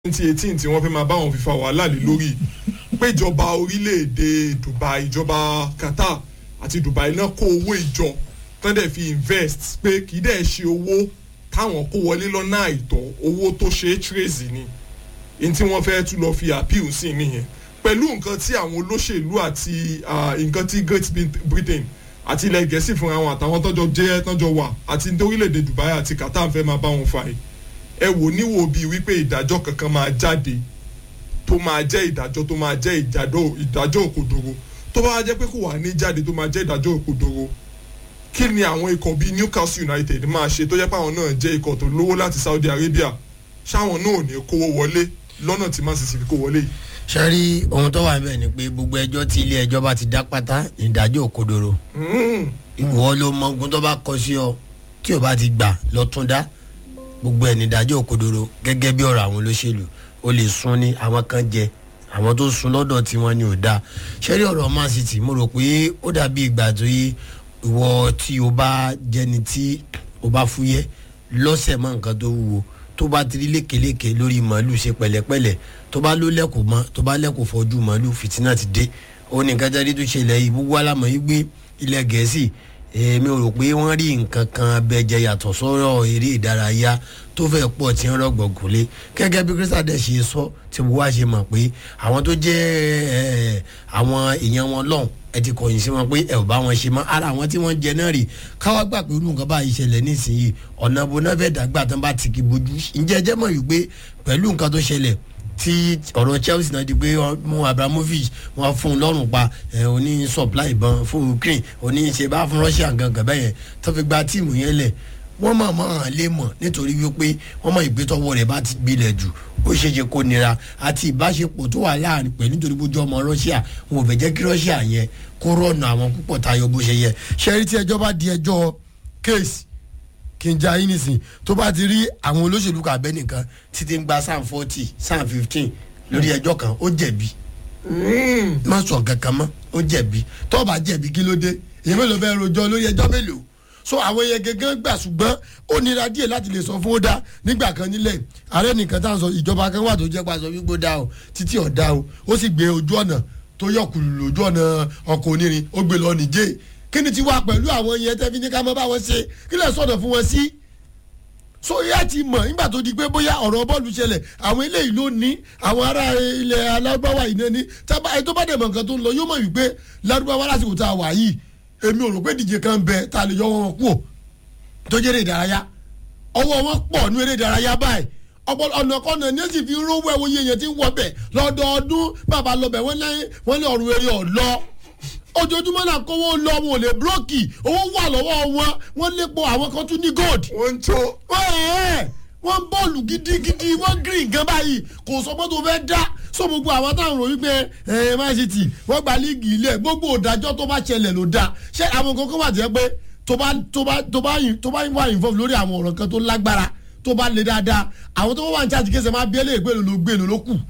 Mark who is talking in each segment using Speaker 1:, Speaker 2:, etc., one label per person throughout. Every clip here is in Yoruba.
Speaker 1: twenty eighteen tí wọ́n fẹ́ máa bá wọn fífa wàhálà lé lórí pé ìjọba orílẹ̀-èdè Dubai ìjọba Qatar àti Dubai náà kó owó ìjọ tán dẹ̀ fi invest pé kì í dẹ̀ ṣe owó táwọn kó wọlé lọ́nà àìtọ́ owó tó ṣe é trace ni ní tí wọ́n fẹ́ tún lọ fi appeal sí nìyẹn pẹ̀lú nǹkan tí àwọn olóṣèlú àti nǹkan tí Great Britain àti ilẹ̀ Gẹ̀ẹ́sì fúnra wọn àtàwọn tọ́jọ́ jẹ́ tọ́jọ́ wà àti orílẹ̀-èdè Dubai àti Qatar fẹ́ máa bá wọn fà yìí ẹ wò níwò bíi wípé ìdájọ́ kankan máa jáde tó máa jẹ́ ìdájọ́ tó máa jẹ́ ìdájọ́ òkodoro tó bá jẹ́ pé kò wà ní jáde tó máa jẹ́ ìdájọ́ òkodoro kí ni àwọn ikọ̀ bíi Newcastle United máa ṣe tó jẹ́ pé àwọn náà jẹ́ ikọ̀ tó lówó láti Saudi Arabia ṣáwọn náà ò ní kówó wọlé lọ́nà tí Man City fi kó wọlé yìí.
Speaker 2: ṣe rí ohun tó wà níbẹ̀ ni pé gbogbo ẹjọ́ tí ilé ẹjọ́ bá ti dá pátá ìdájọ́ òkodoro ìwọ ló mọ ogun tó bá kọ sí ọ tí ò bá ti gbà lọ tún dá gbogbo ẹ̀ nídájọ́ òkodoro gẹ́gẹ́ bí ọ̀rọ̀ àwọn olóṣèlú o lè sun ní àwọn kan jẹ àwọn tó sun lọ́dọ̀ tí wọ́n ní ò dáa ṣẹ́rí ọ̀rọ̀ Man City mo rò pé ó dàbí ìgbà tó yí ìwọ tí o bá jẹni tí o bá fúyẹ́ lọ́sẹ̀ mọ́ nǹkan tó wúwo tó bá tiri lékeleke lórí màálù ṣe pẹ̀lẹ́pẹ̀lẹ́ tó bá ló lẹ́kọ̀ọ́ mọ́ tó bá lẹ́kọ̀ọ́ fọ́jú màálù fìtínà ti dé òun nìkan jáde tó ṣẹlẹ̀ yìí gbogbo alámọ̀ yìí gbé ilẹ̀ Gẹ̀ẹ́sì èmi ò rò pé wọ́n rí nǹkan kan bẹ́jẹ̀ yàtọ̀ sọ́rọ̀ eré ìdárayá tó fẹ́ pọ̀ tí ń rọ̀gbọ̀n gúnlé gẹ́gẹ́ bí Crystal dẹ̀ ṣe sọ tí mo wá ṣe mọ̀ pé àwọn tó jẹ́ àwọn èèyàn wọn lọ́hùn ẹ ti kọ̀yìn sí wọn pé ẹ ò bá wọn ṣe mọ́ ara àwọn tí wọ́n jẹ náà rè káwá gbà pé irú nǹkan báyìí ṣẹlẹ̀ nísìnyí ọ̀nà bo náà fẹ́ dàgbà tán bá ti kí bojú ǹjẹ́ ẹ jẹ́ mọ̀ wípé pẹ̀lú nǹkan tó ṣẹlẹ̀ tí ọ̀rọ̀ Chelsea náà di pé mú Abramovich wọn fún un lọ́rùn pa oní supply ìbọn fún Ukraine oní ṣe bá fún Russia gangan bẹ́yẹn tó fi gba tíìmù yẹn lẹ̀ wọ́n mọ̀ mọ́ hàn lé mọ̀ nítorí wípé wọ́n mọ̀ ìgbésọ̀wọ́ rẹ̀ bá ti gbilẹ̀ jù ó ṣe ṣe kó nira àti ìbáṣepọ̀ tó wà láàrin pẹ̀lú nítorí bójú ọmọ Russia wọn ò fẹ́ jẹ́ kí Russia yẹn kó rọ̀nà àwọn púpọ̀ tayọ bó ṣe yẹ ṣẹ́rí tí ẹjọ́ bá di ẹjọ́ case kí n ja yín nísìn tó bá ti rí àwọn olóṣèlú kan abẹ́ nìkan títí ń gba sam forty sam fifteen lórí ẹjọ́ kan ó jẹ̀bi má sọ kankan mọ́ ó jẹ̀bi tó bá jẹ̀bi kí ló dé èyí mélòó bẹ́ẹ̀ rojọ́ lórí ẹjọ́ mélòó so àwọn yẹn gẹ́gẹ́ gbà ṣùgbọ́n ó nira díẹ̀ láti lè sọ fún ó dá nígbà kan nílẹ̀ ààrẹ nìkan tá à ń sọ ìjọba kan wà tó jẹ́ pa sọ wípé ó dá o títí ọ̀dá o ó sì gbé ojú ọ̀nà tó yọkùlù lójú ọ̀nà ọkọ̀ onírin ó gbé lọ nìjẹ́ kí ni ti wá pẹ̀lú àwọn yẹn tẹ́ fi ní ká mọ́ bá wọn ṣe kí lè sọ̀dọ̀ fún wọn sí. so yá ti mọ̀ nígbà tó di pé bóyá ọ̀rọ̀ bọ́ọ̀lù ṣẹlẹ̀ àwọn eléyìí ló ní àwọn ará ilẹ̀ alágbáwá yìí ní tábà ẹ tó bá dẹ̀ mọ̀ nǹkan tó ń lọ yóò mọ̀ wípé lárúbáwá lásìkò tá a wà yìí èmi ò rò pé díje kan bẹ tá a lè yọ wọn kú ò tó jẹ́ eré ìdárayá ọwọ́ wọn pọ̀ ní eré ìdárayá báyìí ọ̀nà kọ́nà ní èsì fi rówó ẹ̀wọ̀ yẹn yẹn ti ń wọbẹ̀ lọ́dọọdún bàbá lọ́bẹ̀ wọ́n ní ọ̀rùn eré ọ̀lọ́ ojoojúmọ́ náà kówó lọ wọn ò lè búrọ́kì owó wà lọ́wọ́ wọn wọ́n lépo àwọn kan tún ní gold.
Speaker 1: wọ́n ń tó.
Speaker 2: wọ́n ń bọ́ọ̀lù gidigidi wọ́n green gan báyìí kò sọ pé tó fẹ́ dá so gbogbo àwọn táwọn rò wípé ẹ Man City wọ́n gba líìgì ilẹ̀ gbogbo òdájọ́ tó bá ṣẹlẹ̀ ló dá ṣé àwọn kankan wà jẹ́ pé tó bá tó bá tó bá tó bá wà involve lórí àwọn ọ̀rọ̀ kan tó lágbára tó bá le dáadáa àwọn tó wà ní charge kése máa bí ẹlẹ́yìn pé èlò ló gbé èlò ló kù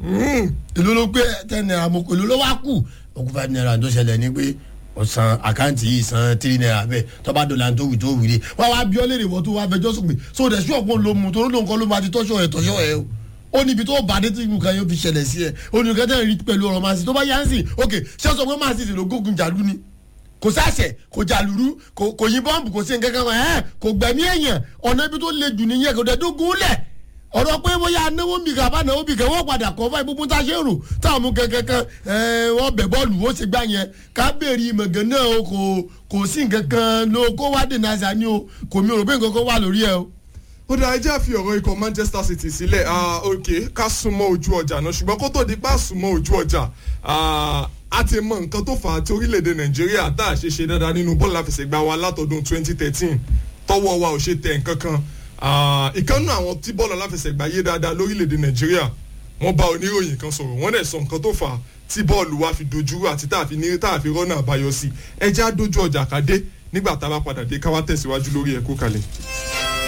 Speaker 2: èlò ló gbé ten naira mọ̀ èlò ló wá kù okun five naira tó ṣẹlẹ̀ ní pé ọ̀sán àkáǹtì yìí san three naira bẹ́ẹ̀ tọ́ba dọ̀là tó wù tó wù dé wá wá bí ọ léèrè wọ́n tó wá fẹjọ́ sùn pé so dẹ̀ sí ọ̀pọ̀ ló mu torí lóun kọ́ ló máa ti tọ́ṣọ́ ẹ̀ tọ́ṣọ́ ẹ̀ o ó níbi tó bá dé tí nǹkan yóò fi ṣẹlẹ̀ sí ẹ ó ní nǹkan tẹ́ rí pẹ̀lú ọ̀rọ̀ máa sì tó bá yá ń sìn ok ṣé sọ pé máa sì sì ló gógun jàlú ni kò sáṣẹ kò jàlúrú kò yín bọ́ǹbù kò sí nǹkan kan ẹ̀ kò gbẹ̀mí èèyàn ọ̀nà ibi tó le jù nìyẹn kò dẹ̀ dógún lẹ̀ ọ̀rọ̀ pé bóyá anáwó bì kà bá náwó bì kà wọ́n padà kọ́ fáì gbogbo tá a ṣe rò táwọn mú kankan kan wọ́n bẹ̀ bọ́ọ̀lù wọ́n ṣe gbá yẹn ká béèrè ìmọ̀gàn náà o kò kò sí nǹkan kan ló kó wá dènà àṣà ni o kò mi ò rò pé nǹkan kan wà lórí ẹ o.
Speaker 1: ó dáa ẹjẹ́ àfi ọ̀rọ̀ ikọ̀ Manchester City sílẹ̀ ok ká súnmọ́ ojú ọjà náà ṣùgbọ́n kó tó di pa súnmọ́ ojú ọjà a ti mọ nǹkan tó fà á tí orílẹ̀-èdè Nàìjíríà tá a ṣe ṣe dáadáa nínú bọ́ọ̀lù àfẹsẹ̀gbá wa látọdún 2013 tọwọ́ wa ò ṣe tẹ̀ nǹkan kan ìkànnì àwọn tí bọ́ọ̀lù aláfẹsẹ̀gbá yé dáadáa lórílẹ̀‐èdè nàìjíríà wọ́n bá oníròyìn kan sọ̀rọ̀ wọ́n dẹ̀ sọ nǹkan tó fà á tí bọ́ọ̀lù wa fi dojú àti tá a fi ní tá a fi rọ́nà àbáyọ sí ẹjẹ́ á dojú ọjà ká dé nígbà tá a bá padà dé ká wá tẹ̀síwájú lórí ẹ̀kọ́ kalẹ̀.